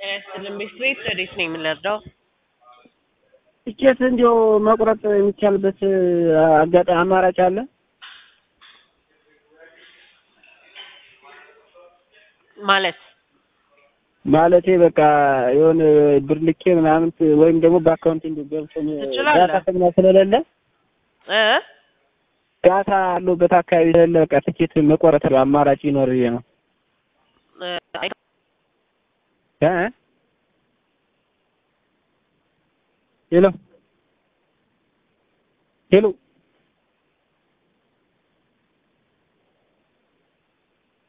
ጤና ቤት ረዴት ነው የምንረዳው? ትኬት እንዲያው መቁረጥ የሚቻልበት አጋጣሚ አማራጭ አለ? ማለት ማለቴ በቃ የሆነ ብር ልኬ ምናምን ወይም ደግሞ በአካውንት እንዲ ገብቶ ትችላለህ። ዳታ ተግና ስለሌለ እ ዳታ ያለበት አካባቢ ስለሌለ በቃ ትኬት መቆረጥ አማራጭ ይኖር ብዬ ነው እ አይ- እ ሄሎ ሄሎ